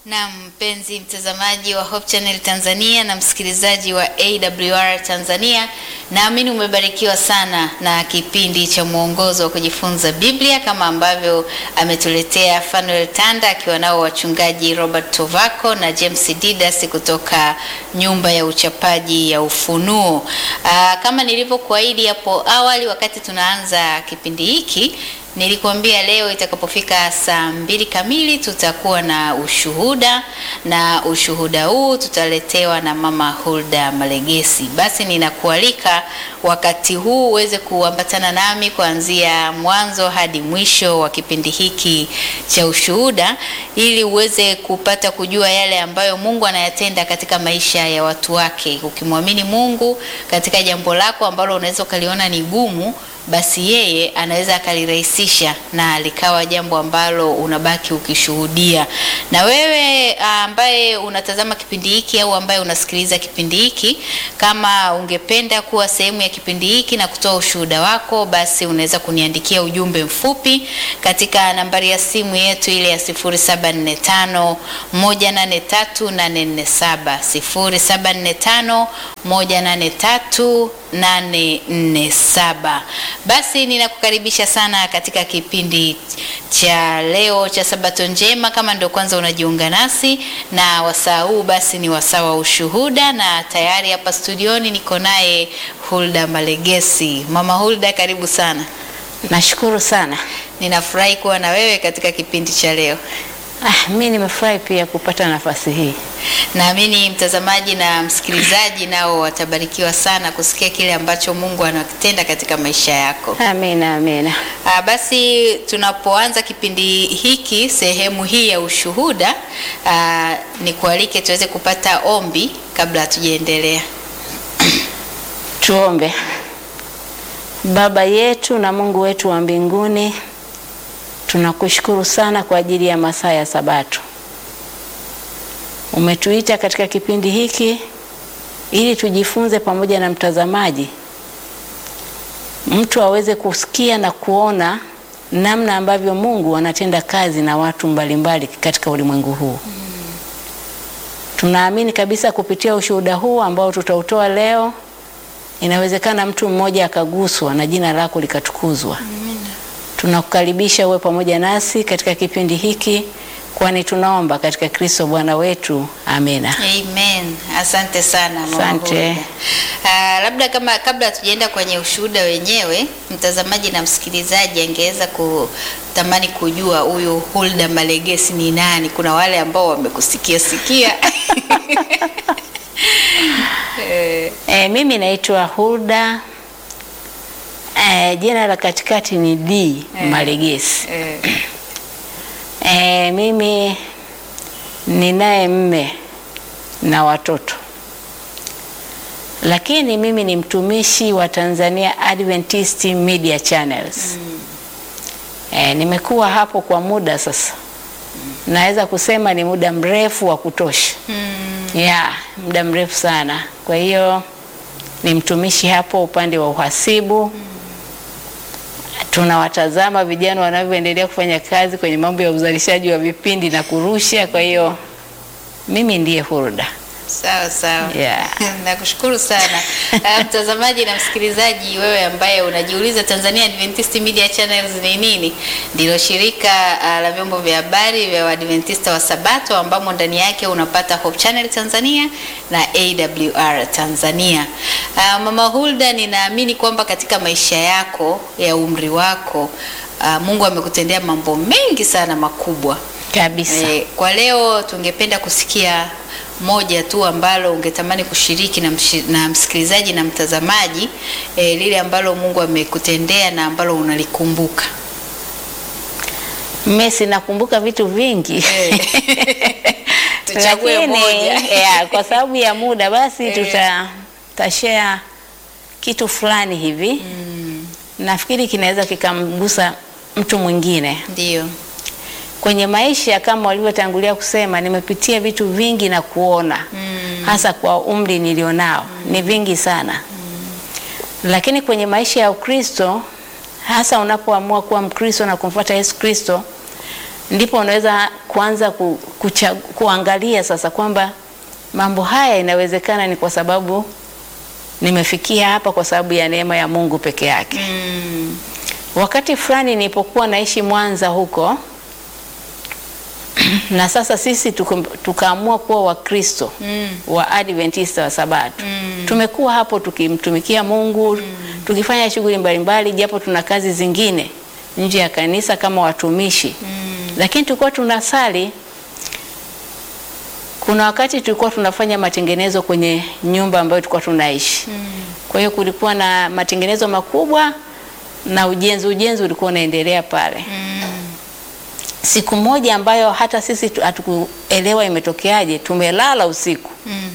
Na mpenzi mtazamaji wa Hope Channel Tanzania na msikilizaji wa AWR Tanzania, naamini umebarikiwa sana na kipindi cha mwongozo wa kujifunza Biblia kama ambavyo ametuletea Fanuel Tanda akiwa nao wachungaji Robert Tovako na James Didas kutoka nyumba ya uchapaji ya Ufunuo. Aa, kama nilivyokuahidi hapo awali wakati tunaanza kipindi hiki Nilikuambia leo itakapofika saa mbili kamili tutakuwa na ushuhuda, na ushuhuda huu tutaletewa na Mama Hulda Malegesi. Basi ninakualika wakati huu uweze kuambatana nami kuanzia mwanzo hadi mwisho wa kipindi hiki cha ushuhuda, ili uweze kupata kujua yale ambayo Mungu anayatenda katika maisha ya watu wake. Ukimwamini Mungu katika jambo lako ambalo unaweza ukaliona ni gumu basi yeye anaweza akalirahisisha na likawa jambo ambalo unabaki ukishuhudia. Na wewe ambaye unatazama kipindi hiki au ambaye unasikiliza kipindi hiki, kama ungependa kuwa sehemu ya kipindi hiki na kutoa ushuhuda wako, basi unaweza kuniandikia ujumbe mfupi katika nambari ya simu yetu ile ya 0745 183847 0745 183 847. Basi ninakukaribisha sana katika kipindi cha leo cha Sabato njema. Kama ndio kwanza unajiunga nasi na wasaa huu, basi ni wasaa wa ushuhuda, na tayari hapa studioni niko naye Hulda Malegesi. Mama Hulda, karibu sana. Nashukuru sana. Ninafurahi kuwa na wewe katika kipindi cha leo. Ah, mi nimefurahi pia kupata nafasi hii. Naamini mtazamaji na msikilizaji nao watabarikiwa sana kusikia kile ambacho Mungu anakitenda katika maisha yako. Amina, amina. Ah, basi tunapoanza kipindi hiki sehemu hii ya ushuhuda, ah, nikualike tuweze kupata ombi kabla hatujaendelea. Tuombe. Baba yetu na Mungu wetu wa mbinguni, tunakushukuru sana kwa ajili ya masaa ya Sabato. Umetuita katika kipindi hiki ili tujifunze pamoja na mtazamaji, mtu aweze kusikia na kuona namna ambavyo Mungu anatenda kazi na watu mbalimbali katika ulimwengu huu. Tunaamini kabisa kupitia ushuhuda huu ambao tutautoa leo, inawezekana mtu mmoja akaguswa na jina lako likatukuzwa. Tunakukaribisha uwe pamoja nasi katika kipindi hiki, kwani tunaomba katika Kristo Bwana wetu, amina. Amen. Asante sana Mama Asante. Hulda. Ah, labda kama kabla hatujaenda kwenye ushuhuda wenyewe, mtazamaji na msikilizaji angeweza kutamani kujua huyu Hulda Malegesi ni nani. Kuna wale ambao wamekusikia sikia. Eh, E, mimi naitwa Hulda. E, jina la katikati ni D Malegesi. eh, E, mimi ninaye mme na watoto, lakini mimi ni mtumishi wa Tanzania Adventist Media Channels. E, nimekuwa hapo kwa muda sasa, naweza kusema ni muda mrefu wa kutosha mm, ya muda mrefu sana. Kwa hiyo ni mtumishi hapo upande wa uhasibu. Tunawatazama vijana wanavyoendelea kufanya kazi kwenye mambo ya uzalishaji wa vipindi na kurusha. Kwa hiyo mimi ndiye Hulda. sawa sawa. Yeah. Nakushukuru sana Ah, mtazamaji na msikilizaji, wewe ambaye unajiuliza Tanzania Adventist Media Channels ni nini? Ndilo shirika ah, la vyombo vya habari vya Waadventista wa Sabato ambamo ndani yake unapata Hope Channel Tanzania na AWR Tanzania. Ah, Mama Hulda, ninaamini kwamba katika maisha yako ya umri wako ah, Mungu amekutendea mambo mengi sana makubwa. Kabisa. E, kwa leo tungependa kusikia moja tu ambalo ungetamani kushiriki na, mshi, na msikilizaji na mtazamaji e, lile ambalo Mungu amekutendea na ambalo unalikumbuka. Messi nakumbuka vitu vingi Eh. Tuchague Lakini, moja. yeah, kwa sababu ya muda basi Eh. tuta tashare kitu fulani hivi Mm, nafikiri kinaweza kikamgusa mtu mwingine Ndio. kwenye maisha. Kama walivyotangulia kusema, nimepitia vitu vingi na kuona Mm, hasa kwa umri nilionao ni vingi sana, lakini kwenye maisha ya Ukristo, hasa unapoamua kuwa Mkristo na kumfuata Yesu Kristo, ndipo unaweza kuanza ku, kucha, kuangalia sasa kwamba mambo haya inawezekana ni kwa sababu nimefikia hapa kwa sababu ya neema ya Mungu peke yake. Mm. Wakati fulani nilipokuwa naishi Mwanza huko na sasa sisi tukum- tukaamua kuwa Wakristo Mm. wa Adventista wa Sabato. Mm. Tumekuwa hapo tukimtumikia Mungu, tukifanya shughuli mbalimbali, japo tuna kazi zingine nje ya kanisa kama watumishi Mm. lakini tulikuwa tunasali. Kuna wakati tulikuwa tunafanya matengenezo kwenye nyumba ambayo tulikuwa tunaishi. Mm. Kwa hiyo kulikuwa na matengenezo makubwa na ujenzi ujenzi ulikuwa unaendelea pale. Mm. Siku moja ambayo hata sisi tu- hatukuelewa imetokeaje, tumelala usiku, Mm.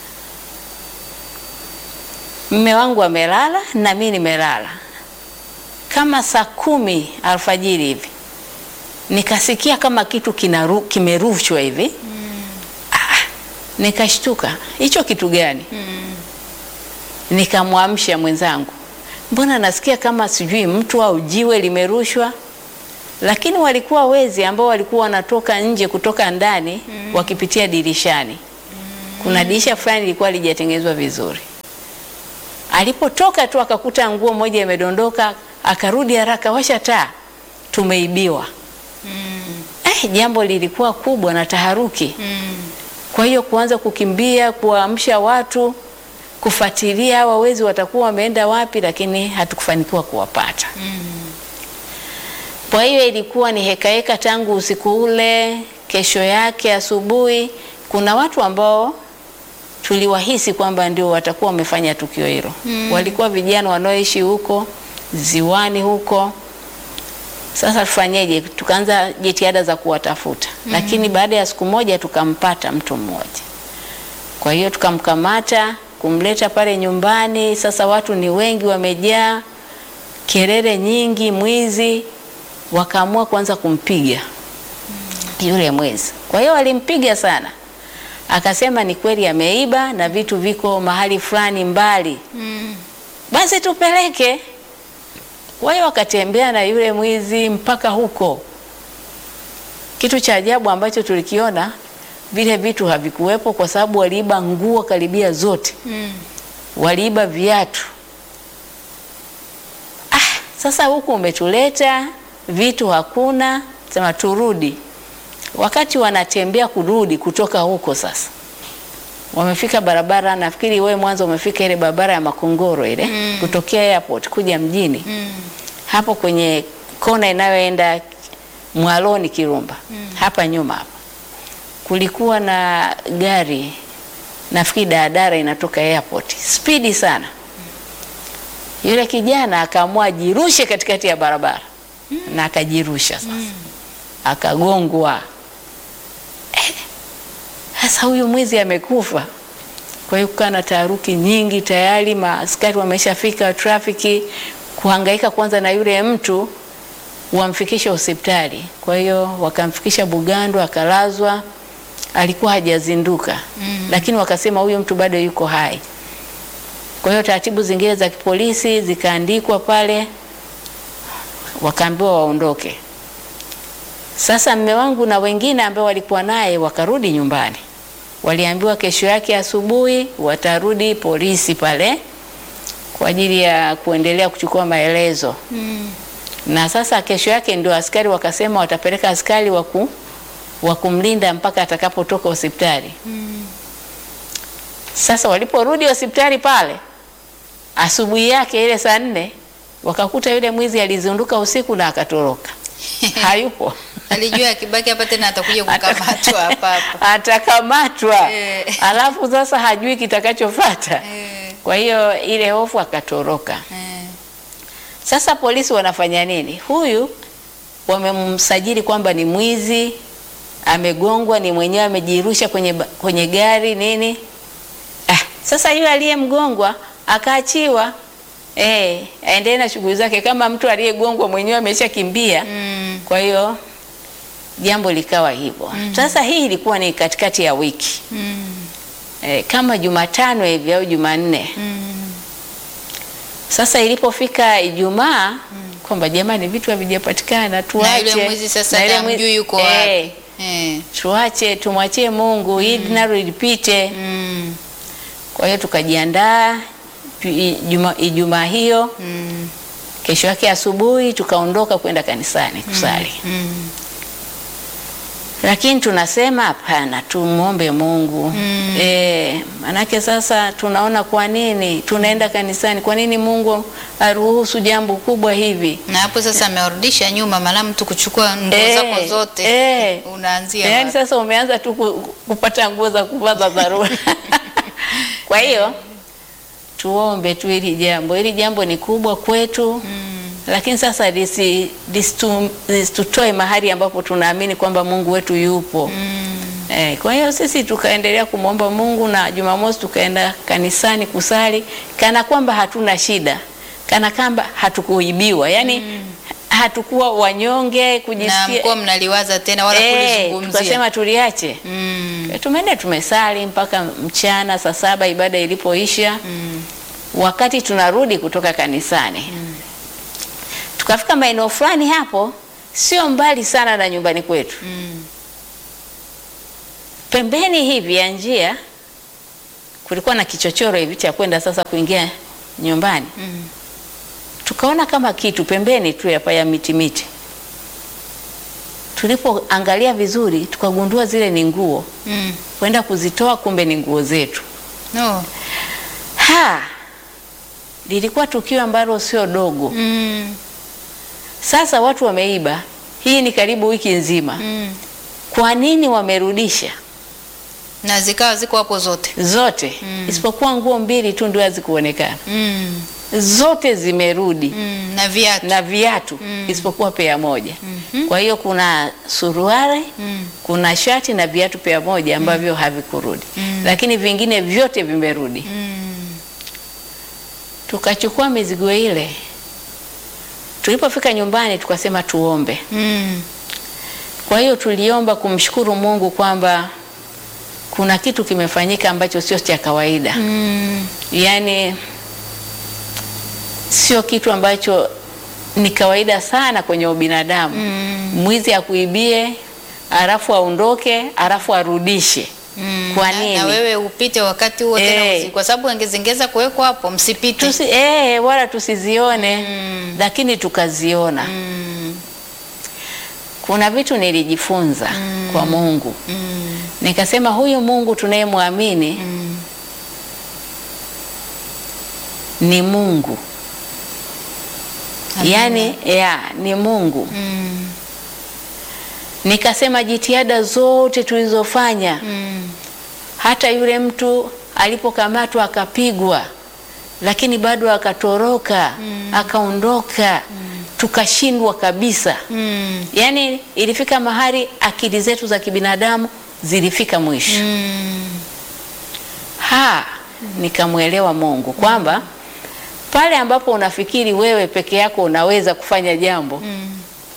mme wangu amelala na mimi nimelala, kama saa kumi alfajiri hivi nikasikia kama kitu kinaru, kimerushwa hivi ah, nikashtuka, hicho kitu gani? Mm. Nikamwamsha mwenzangu, mbona nasikia kama sijui mtu au jiwe limerushwa. Lakini walikuwa wezi ambao walikuwa wanatoka nje kutoka ndani wakipitia dirishani. Kuna dirisha fulani lilikuwa lijatengenezwa vizuri. Alipotoka tu akakuta nguo moja imedondoka, akarudi haraka, washa taa, tumeibiwa. Mm. Eh, jambo lilikuwa kubwa na taharuki. Mm. Kwa hiyo kuanza kukimbia, kuwaamsha watu, kufuatilia hawa wezi watakuwa wameenda wapi, lakini hatukufanikiwa kuwapata. Mm. Kwa hiyo ilikuwa ni hekaheka tangu usiku ule. Kesho yake asubuhi, kuna watu ambao tuliwahisi kwamba ndio watakuwa wamefanya tukio hilo. Walikuwa vijana wanaoishi huko ziwani huko. Sasa tufanyeje? Tukaanza jitihada za kuwatafuta, lakini baada ya siku moja tukampata mtu mmoja. Kwa hiyo tukamkamata, kumleta pale nyumbani. Sasa watu ni wengi, wamejaa, kelele nyingi, mwizi. Wakaamua kuanza kumpiga yule mwizi. Kwa hiyo walimpiga sana, akasema ni kweli ameiba na vitu viko mahali fulani mbali, Mm. basi tupeleke. Kwa hiyo wakatembea na yule mwizi mpaka huko. Kitu cha ajabu ambacho tulikiona, vile vitu havikuwepo kwa sababu waliiba nguo karibia zote, Mm. waliiba viatu. Ah, sasa huku umetuleta vitu hakuna, sema turudi. Wakati wanatembea kurudi kutoka huko sasa wamefika barabara, nafikiri wewe mwanzo umefika ile barabara ya Makongoro ile Mm. kutokea airport kuja mjini Mm. hapo kwenye kona inayoenda Mwaloni Kirumba, hapa nyuma hapa kulikuwa na gari, nafikiri daladala inatoka airport spidi sana. Yule kijana akaamua ajirushe katikati ya barabara na akajirusha sasa, akagongwa. Eh, Sasa huyu mwizi amekufa. Kwa hiyo kukaa na taharuki nyingi, tayari maaskari wameshafika trafiki kuhangaika kwanza na yule mtu wamfikishe hospitali. Kwa hiyo wakamfikisha Bugando, akalazwa, alikuwa hajazinduka Mm. lakini wakasema huyu mtu bado yuko hai. Kwa hiyo taratibu zingine za kipolisi zikaandikwa pale, wakaambiwa waondoke. Sasa mme wangu na wengine ambao walikuwa naye wakarudi nyumbani, waliambiwa kesho yake asubuhi watarudi polisi pale kwa ajili ya kuendelea kuchukua maelezo. Mm. Na sasa kesho yake ndio askari wakasema watapeleka askari waku wa kumlinda mpaka atakapotoka hospitali. Mm. Sasa waliporudi hospitali pale asubuhi yake ile saa nne wakakuta yule mwizi alizunduka usiku na akatoroka, hayupo. Alijua akibaki hapa tena atakuja kukamatwa hapa hapa. atakamatwa Eh. alafu sasa hajui kitakachofuata. Eh. Kwa hiyo ile hofu akatoroka. Eh. Sasa polisi wanafanya nini? Huyu wamemsajili kwamba ni mwizi, amegongwa, ni mwenyewe amejirusha kwenye, ba- kwenye gari nini. Ah, sasa yule aliyemgongwa akaachiwa, eh, aendelee na shughuli zake kama mtu aliyegongwa mwenyewe ameshakimbia. Mm. Kwa hiyo jambo likawa hivyo. Sasa hii ilikuwa ni katikati ya wiki Mm. eh, kama Jumatano hivi au Jumanne. Mm. Sasa ilipofika Ijumaa kwamba jamani, vitu havijapatikana, Na tuache. yule mwizi sasa Na yule hata mwi- hamjui yuko eh, wapi. Eh. tuache, tumwachie Mungu hili nalo lipite. Mm. Kwa hiyo tukajiandaa ju- i- juma- Ijumaa hiyo, Mm. kesho yake asubuhi tukaondoka kwenda kanisani kusali. Mm. lakini tunasema hapana, tumwombe Mungu Mm. eh, manake sasa tunaona kwa nini tunaenda kanisani, kwa nini Mungu aruhusu jambo kubwa hivi? Na hapo sasa amewarudisha nyuma, maana mtu kuchukua nguo Eh, zako zote eh. unaanzia Yaani wapi? sasa umeanza tu ku- kupata nguo za kuvaa za dharura. Kwa hiyo tuombe tu hili jambo, hili jambo ni kubwa kwetu Mm. lakini sasa lisi- lisitu- lisitutoe mahali ambapo tunaamini kwamba Mungu wetu yupo. Mm. Eh, kwa hiyo sisi tukaendelea kumwomba Mungu na Jumamosi tukaenda kanisani kusali kana kwamba hatuna shida, kana kwamba hatukuibiwa, yaani hatukuwa wanyonge Na kujisikia. mkuwa mnaliwaza tena wala Eh, kulizungumzia. tukasema tuliache. Mm. Tumeenda tumesali mpaka mchana saa saba ibada ilipoisha. Mm. Wakati tunarudi kutoka kanisani tukafika maeneo fulani hapo, sio mbali sana na nyumbani kwetu Mm. pembeni hivi ya njia kulikuwa na kichochoro hivi cha kwenda sasa kuingia nyumbani. Mm. Tukaona kama kitu pembeni tu hapa ya miti miti. Tulipoangalia vizuri, tukagundua zile ni nguo, Mm. kwenda kuzitoa, kumbe ni nguo zetu. No. Ha, lilikuwa tukio ambalo sio dogo. Mm. Sasa watu wameiba, hii ni karibu wiki nzima. Mm. Kwa nini wamerudisha Na zikawa ziko hapo zote. zote? Mm. Isipokuwa nguo mbili tu ndio hazikuonekana. Mm. zote zimerudi Mm. Na viatu. na viatu Mm. isipokuwa pea moja. Mhm. Kwa hiyo kuna suruali, Mm. kuna shati na viatu pea moja ambavyo havikurudi, Mm. lakini vingine vyote vimerudi. Mm. Tukachukua mizigo ile, tulipofika nyumbani tukasema tuombe. Mm. Kwa hiyo tuliomba kumshukuru Mungu kwamba kuna kitu kimefanyika ambacho sio cha kawaida. Mm. yaani sio kitu ambacho ni kawaida sana kwenye ubinadamu. Mm. Mwizi akuibie alafu aondoke alafu arudishe. Mm. Kwa Na- nini? Na wewe upite wakati huo tena Eh. usi- kwa sababu wangezengeza kuwekwa hapo msipite. Tusi, eh, wala tusizione Mm. lakini tukaziona. Mm. Kuna vitu nilijifunza Mm. kwa Mungu, Mm. nikasema huyu Mungu tunayemwamini Mm. ni Mungu, Amina. yaani ya, ni Mungu. Mm. Nikasema jitihada zote tulizofanya Mm. hata yule mtu alipokamatwa akapigwa, lakini bado akatoroka akaondoka, tukashindwa kabisa. Mm. Yaani ilifika mahali akili zetu za kibinadamu zilifika mwisho. Mm. Ha, nikamwelewa Mungu kwamba pale ambapo unafikiri wewe peke yako unaweza kufanya jambo, Mm.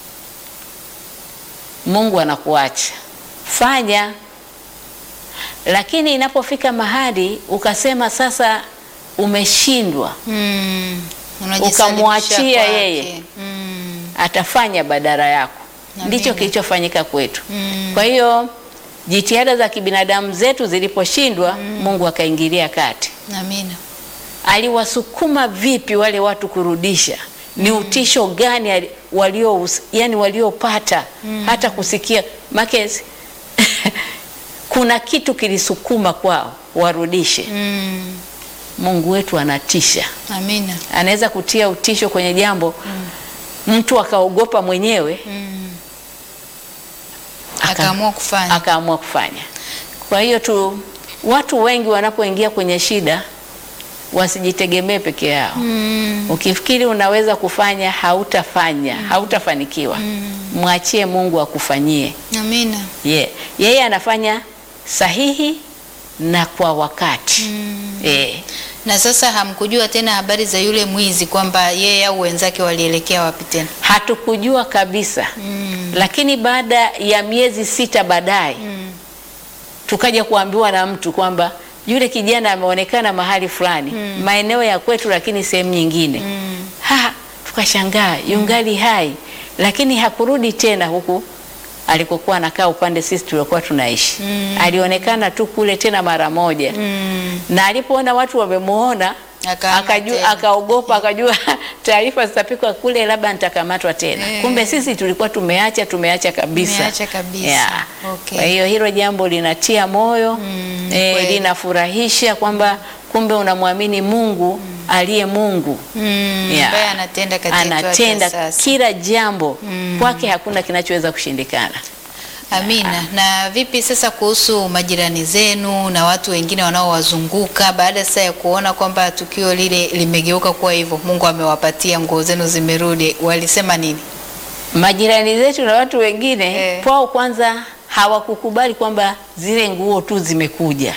Mungu anakuacha fanya. Lakini inapofika mahali ukasema sasa umeshindwa, Mm. Unajisalimisha Ukamwachia kwake. yeye. Mm. atafanya badala yako. Amina. Ndicho kilichofanyika kwetu. Mm. Kwa hiyo jitihada za kibinadamu zetu ziliposhindwa, Mungu akaingilia kati. Amina. Aliwasukuma vipi wale watu kurudisha? Ni utisho gani ali- walio yani waliopata hata kusikia makezi kuna kitu kilisukuma kwao warudishe. Mm. Mungu wetu anatisha, Amina. anaweza kutia utisho kwenye jambo mtu akaogopa mwenyewe Mm. Aka- Akaamua kufanya. akaamua kufanya. Kwa hiyo tu watu wengi wanapoingia kwenye shida wasijitegemee peke yao. Mm. Ukifikiri unaweza kufanya, hautafanya, hautafanikiwa. Mwachie Mungu akufanyie. Amina. Ye, yeye anafanya sahihi na kwa wakati. Mm. Eh, Na sasa hamkujua tena habari za yule mwizi kwamba yeye au wenzake walielekea wapi tena. hatukujua kabisa. Mm. Lakini baada ya miezi sita baadaye Mm. tukaja kuambiwa na mtu kwamba yule kijana ameonekana mahali fulani maeneo ya kwetu, lakini sehemu nyingine Mm. ha, tukashangaa yungali hai, lakini hakurudi tena huku alikokuwa anakaa upande sisi tuliokuwa tunaishi. Alionekana tu kule tena mara moja Mm. na alipoona watu wamemuona Akahama akajua tena. akaogopa, akajua taarifa zitapikwa kule, labda nitakamatwa tena. Eh. Kumbe sisi tulikuwa tumeacha tumeacha kabisa, Tumeacha kabisa. Yeah. Okay. Kwa hiyo hilo jambo linatia moyo Mm, eh, kweli. linafurahisha kwamba kumbe unamwamini Mungu aliye Mungu Mm. Yeah. Ambaye anatenda katika anatenda sasa. kila jambo kwake, hakuna kinachoweza kushindikana. Amina. Na vipi sasa kuhusu majirani zenu na watu wengine wanaowazunguka baada sasa ya kuona kwamba tukio lile limegeuka kuwa hivyo, Mungu amewapatia nguo zenu zimerudi, walisema nini? Majirani zetu na watu wengine Eh. kwao, kwanza hawakukubali kwamba zile nguo tu zimekuja.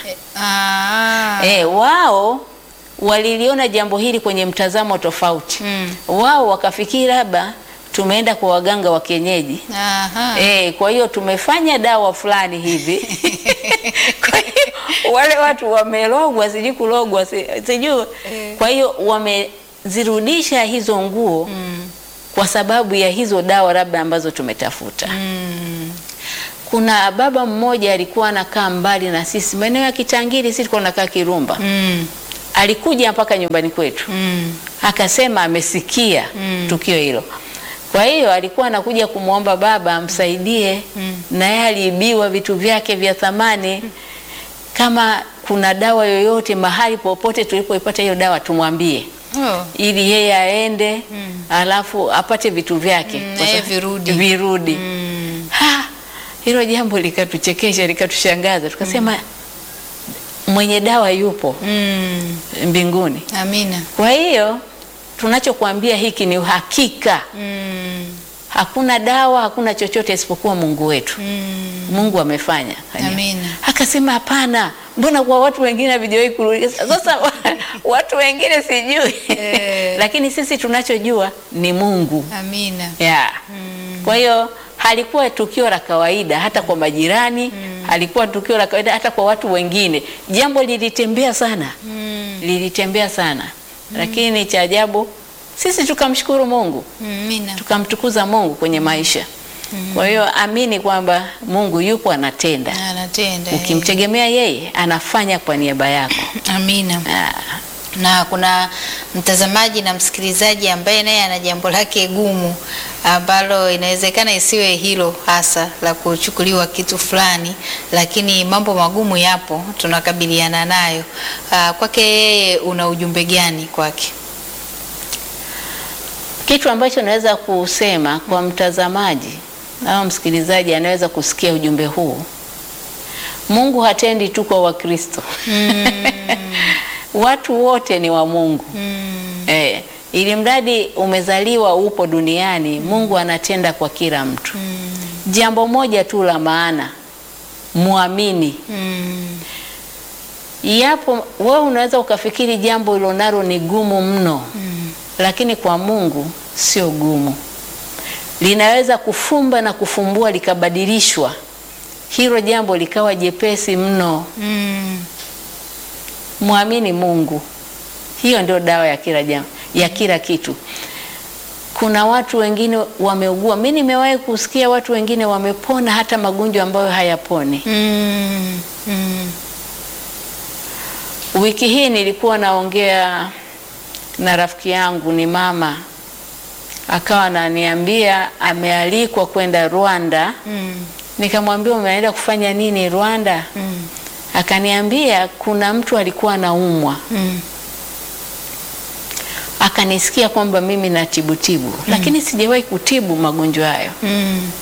Ah. Eh, wao waliliona jambo hili kwenye mtazamo tofauti. Mm. Wao wakafikiri labda tumeenda kwa waganga wa kienyeji. Aha. Eh, kwa hiyo tumefanya dawa fulani hivi. Kwa hiyo wale watu wamelogwa, sijui kulogwa, si- sijui. Eh. Kwa hiyo wamezirudisha hizo nguo Mm. kwa sababu ya hizo dawa labda ambazo tumetafuta. Mm. Kuna baba mmoja alikuwa anakaa mbali na sisi maeneo ya Kitangiri, sisi tulikuwa tunakaa Kirumba. Mm. Alikuja mpaka nyumbani kwetu Mm. akasema amesikia Mm. tukio hilo. Kwa hiyo alikuwa anakuja kumwomba baba amsaidie, Mm. na yeye aliibiwa vitu vyake vya thamani. Kama kuna dawa yoyote mahali popote tulipoipata hiyo dawa tumwambie, Oh. ili yeye aende Mm. alafu apate vitu vyake Mm, Kwa na yeye sababu- virudi. virudi. Mm. Ha, hilo jambo likatuchekesha likatushangaza, tukasema mwenye dawa yupo Mm. mbinguni. Amina. Kwa hiyo tunachokuambia hiki ni uhakika. Mm. Hakuna dawa, hakuna chochote isipokuwa Mungu wetu. Mm. Mungu amefanya. Amina. Akasema hapana, mbona kwa watu wengine havijawahi kurudi? Sasa watu wengine sijui Eh. lakini sisi tunachojua ni Mungu Amina. yeah. Mm. Kwa hiyo halikuwa tukio la kawaida hata kwa majirani, halikuwa tukio la kawaida hata kwa watu wengine. Jambo lilitembea sana Mm. lilitembea sana lakini cha ajabu sisi tukamshukuru Mungu Amina. tukamtukuza Mungu kwenye maisha. Kwa hiyo amini kwamba Mungu yupo anatenda, Anatenda. eh. ukimtegemea yeye anafanya kwa niaba yako. Amina. Ah, na kuna mtazamaji na msikilizaji ambaye naye ana jambo lake gumu ambalo inawezekana isiwe hilo hasa la kuchukuliwa kitu fulani, lakini mambo magumu yapo, tunakabiliana nayo. Ah, Kwake yeye una ujumbe gani kwake? Kitu ambacho naweza kusema kwa mtazamaji au msikilizaji anaweza kusikia ujumbe huu, Mungu hatendi tu kwa Wakristo watu wote ni wa Mungu Mm, eh, ili mradi umezaliwa upo duniani, Mungu anatenda kwa kila mtu. mm, Jambo moja tu la maana, muamini. mm, Yapo wewe unaweza ukafikiri jambo hilo nalo ni gumu mno, mm. lakini kwa Mungu sio gumu. Linaweza kufumba na kufumbua likabadilishwa, hilo jambo likawa jepesi mno. Mm, Mwamini Mungu, hiyo ndio dawa ya kila jambo, ya kila kitu. Kuna watu wengine wameugua, mi nimewahi kusikia watu wengine wamepona hata magonjwa ambayo hayaponi. mm, mm, Wiki hii nilikuwa naongea na rafiki yangu, ni mama, akawa ananiambia amealikwa kwenda Rwanda. mm, Nikamwambia umeenda kufanya nini Rwanda? mm, Akaniambia kuna mtu alikuwa anaumwa, mm. akanisikia kwamba mimi natibutibu, lakini sijawahi kutibu magonjwa hayo. Mm,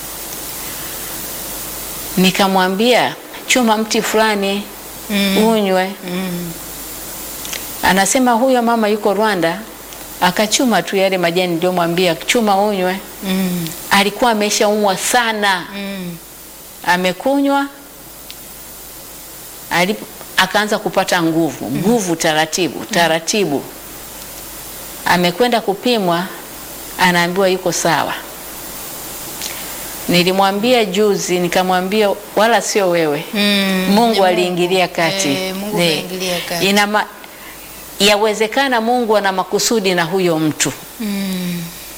Nikamwambia chuma mti fulani mm, unywe. mm. Anasema huyo mama yuko Rwanda, akachuma tu yale majani niliyomwambia chuma unywe. Mm, Alikuwa ameshaumwa sana, mm, amekunywa alipo, akaanza kupata nguvu nguvu, taratibu taratibu. Amekwenda kupimwa, anaambiwa yuko sawa. Nilimwambia juzi, nikamwambia wala sio wewe mm. Mungu Ni aliingilia kati. Eh, Mungu Ne. aliingilia kati. Ina ma, yawezekana Mungu ana makusudi na huyo mtu. Mm,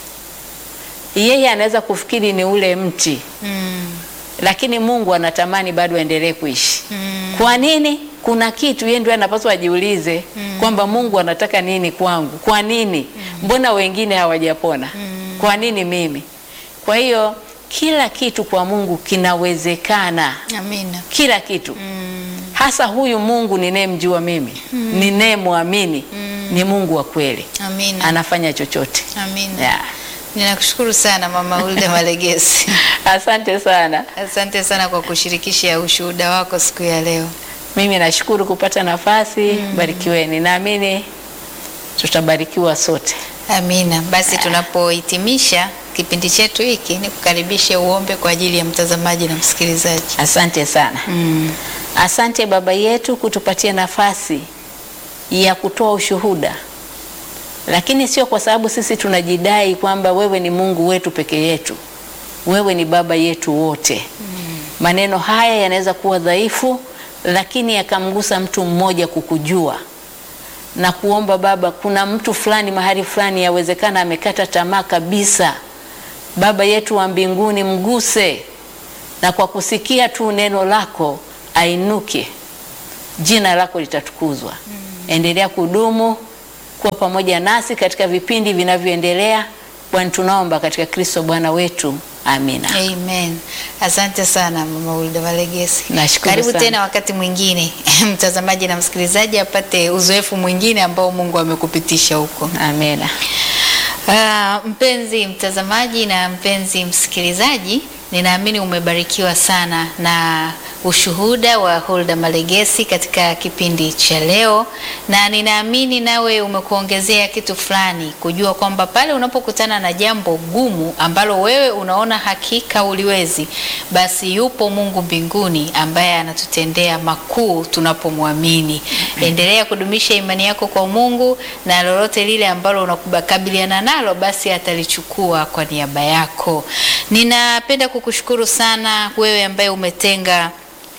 Yeye anaweza kufikiri ni ule mti Mm. lakini Mungu anatamani bado aendelee kuishi. Mm. Kwa nini? Kuna kitu yeye ndio anapaswa ajiulize kwamba Mungu anataka nini kwangu? Kwa nini? Mbona wengine hawajapona? Kwa nini mimi? Kwa hiyo kila kitu kwa Mungu kinawezekana, Amina. kila kitu Mm. hasa huyu Mungu ninayemjua mimi ninayemwamini ni Mungu wa kweli, Amina. anafanya chochote. Amina. Yeah. Ninakushukuru sana Mama Hulda Malegesi. Asante sana. Asante sana kwa kushirikisha ushuhuda wako siku ya leo. Mimi nashukuru kupata nafasi. Barikiweni, naamini tutabarikiwa sote. Amina. Basi tunapohitimisha kipindi chetu hiki, ni kukaribishe uombe kwa ajili ya mtazamaji na msikilizaji. Asante sana. Mm. Asante Baba yetu kutupatia nafasi ya kutoa ushuhuda, lakini sio kwa sababu sisi tunajidai kwamba wewe ni Mungu wetu peke yetu. Wewe ni Baba yetu wote. Maneno haya yanaweza kuwa dhaifu, lakini yakamgusa mtu mmoja kukujua na kuomba Baba, kuna mtu fulani mahali fulani, yawezekana amekata tamaa kabisa. Baba yetu wa mbinguni, mguse na kwa kusikia tu neno lako ainuke, jina lako litatukuzwa. Endelea kudumu kuwa pamoja nasi katika vipindi vinavyoendelea, kwani tunaomba katika Kristo Bwana wetu, amina. Amen. Asante sana Mama Hulda Malegesi. Nashukuru Karibu sana. tena wakati mwingine mtazamaji na msikilizaji apate uzoefu mwingine ambao Mungu amekupitisha huko. Amina. Ah, mpenzi mtazamaji na mpenzi msikilizaji, ninaamini umebarikiwa sana na ushuhuda wa Hulda Malegesi katika kipindi cha leo, na ninaamini nawe umekuongezea kitu fulani, kujua kwamba pale unapokutana na jambo gumu ambalo wewe unaona hakika uliwezi, basi yupo Mungu mbinguni ambaye anatutendea makuu tunapomwamini. Endelea kudumisha imani yako kwa Mungu na lolote lile ambalo unakabiliana nalo basi atalichukua kwa niaba yako. Ninapenda kukushukuru sana wewe ambaye umetenga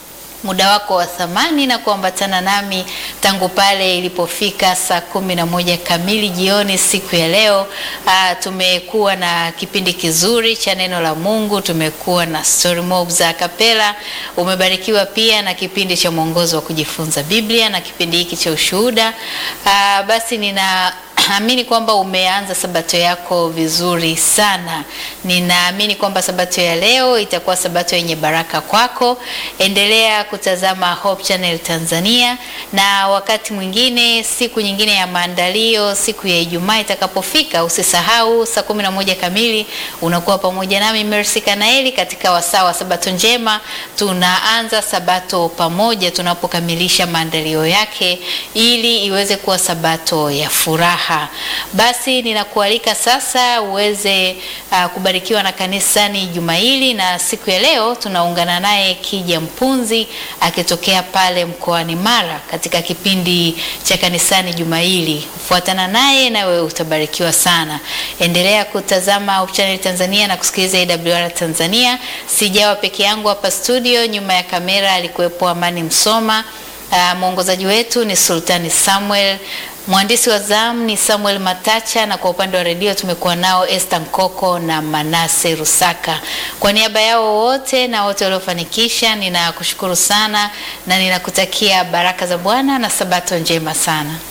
muda wako wa thamani na kuambatana nami tangu pale ilipofika saa kumi na moja kamili jioni siku ya leo. Aa, tumekuwa na kipindi kizuri cha neno la Mungu, tumekuwa na story mob za kapela. Umebarikiwa pia na kipindi cha mwongozo wa kujifunza Biblia na kipindi hiki cha ushuhuda. Aa, basi nina amini kwamba umeanza sabato yako vizuri sana. Ninaamini kwamba sabato ya leo itakuwa sabato yenye baraka kwako. Endelea kutazama Hope Channel Tanzania, na wakati mwingine, siku nyingine ya maandalio, siku ya Ijumaa itakapofika, usisahau saa kumi na moja kamili unakuwa pamoja nami Mercy Kanaeli katika wasaa wa sabato njema. Tunaanza sabato pamoja tunapokamilisha maandalio yake, ili iweze kuwa sabato ya furaha. Basi ninakualika sasa uweze uh, kubarikiwa na kanisani juma hili, na siku ya leo tunaungana naye Kija Mpunzi akitokea pale mkoani Mara katika kipindi cha kanisani juma hili. Fuatana naye nawe utabarikiwa sana. Endelea kutazama Hope Channel Tanzania na kusikiliza AWR Tanzania. Sijawa peke yangu hapa studio, nyuma ya kamera alikuwepo Amani Msoma. Uh, mwongozaji wetu ni Sultani Samuel. Mwandishi wa zamu ni Samuel Matacha na kwa upande wa redio tumekuwa nao Esther Nkoko na Manase Rusaka. Kwa niaba yao wote na wote waliofanikisha, ninakushukuru sana na ninakutakia baraka za Bwana na sabato njema sana.